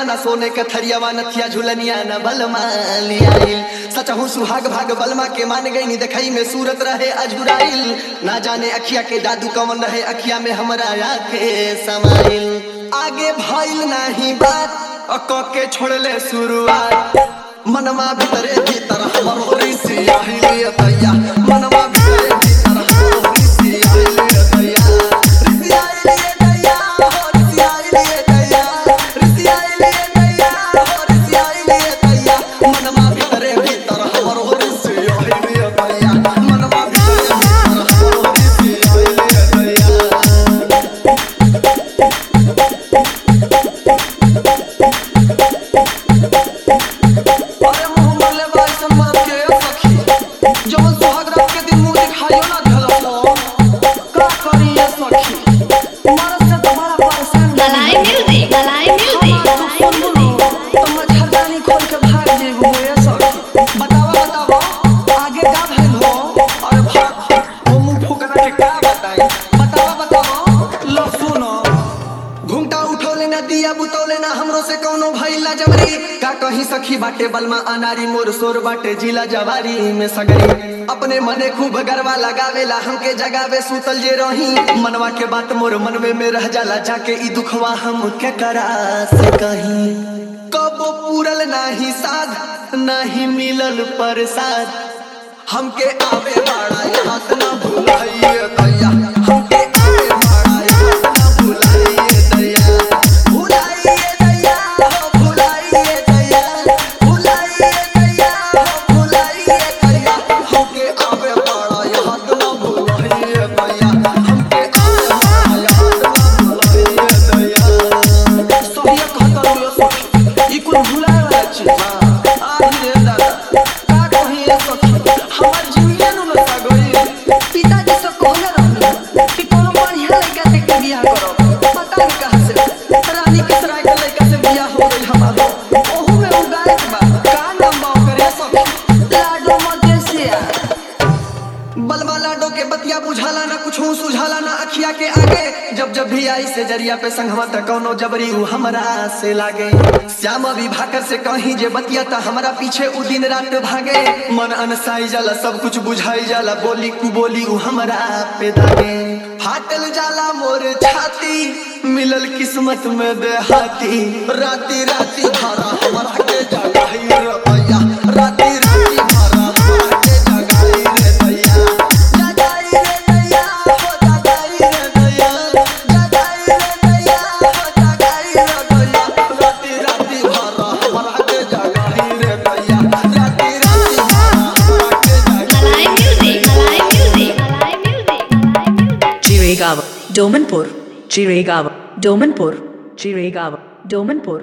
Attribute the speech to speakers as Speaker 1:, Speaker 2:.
Speaker 1: हरियावा न सोने के थरियावा नथिया झुलनिया न बलमा लियाइल सचहु सुहाग भाग बलमा के मान गई नी देखई में सूरत रहे अझुराइल ना जाने अखिया के जादू कवन रहे अखिया में हमरा आके समाइल आगे भइल नाही बात अ क के छोड़ले शुरुआत मनवा भीतरे भीतर हमर होरी से आइले दैया मनवा भीतरे भीतर हमर होरी से आइले दैया ऋषि आइले दैया हो ऋषि आइले दैया ऋषि आइले दैया हो ऋषि आइले दैया मनवा भीतरे भीतर हमर होरी से आइले दैया मनवा भीतरे भीतर हमर होरी से आइले दैया अरे मुंह मरले बा ऐसन मरद के सखी जवन सुहाग रात के दिन मुंह दिखाइयो ना धलस हो का करी ये सखी मरद से तो बड़ा परेशान
Speaker 2: Malay music, Malay music, Malay music.
Speaker 1: तो मच्छरदानी खोल के भाग जेबू ये सखी बतावा बतावा आगे का भइल हो अरे भाग वो मुंह फुकरा के का बताई बतावा बतावा लो सुनो घुंटा उठौले ना दिया बुतौले ना हमरो से कौनो भइला जबरी का कहीं सखी बाटे बलमा अनारी मोर सोर बाटे जिला जवारी में सगरी अपने मने खूब गरवा लगावेला हमके जगावे सुतल जे रही मनवा के बात मोर मनवे में रह जाला जाके ई दुखवा हम के करा से कहीं कबो पूरल नाही साध नाही मिलल प्रसाद हमके आवे बाड़ा याद ना भुलाइए दैया हमके आवे बाड़ा याद ना भुलाइए दैया भुलाइए दैया हो भुलाइए दैया भुलाइए दैया हो भुलाइए दैया हमके आवे बाड़ा याद ना भुलाइए दैया हमके आवे बाड़ा याद ना भुलाइए दैया सोहिया कहता लो सखी ई कुल भुलाए वाला चीज बा आही रे दादा का कही ये सखी हमर जीवने नु लगा गई पिताजी से कहले रहनी कि कोनो बढ़िया लड़का देख के बियाह करो पता नहीं कहां से रानी के सराय के लड़का से बियाह हो गई हमारा ओहू में उगाए बा का नाम बा करे सखी लाडो मदेसिया बलवा लाडो के बतिया बुझाला ना कुछ सुझाला ना अखिया के आगे जब जब भी आई से जरिया पे संगवा त कौनो जबरी उ हमरा से लागे श्याम अभी भाकर से कहीं जे बतिया त हमरा पीछे उ दिन रात भागे मन अनसाई जाला सब कुछ बुझाई जाला बोली कु बोली उ हमरा पे दागे फाटल जाला मोर छाती मिलल किस्मत में देहाती राती राती भरा हमरा के जगाई रे भैया राती राती भरा हमरा के जगाई रे भैया जगाई रे भैया हो जगाई रे भैया जगाई रे भैया हो जगाई रे भैया राती राती भरा हमरा के जगाई रे भैया राती राती भरा हमरा के जगाई
Speaker 2: Malay music, Malay music, Malay music, Malay music.
Speaker 3: Jiregawa, Domanpur, Jiregawa, Domanpur, Jiregawa, Domanpur.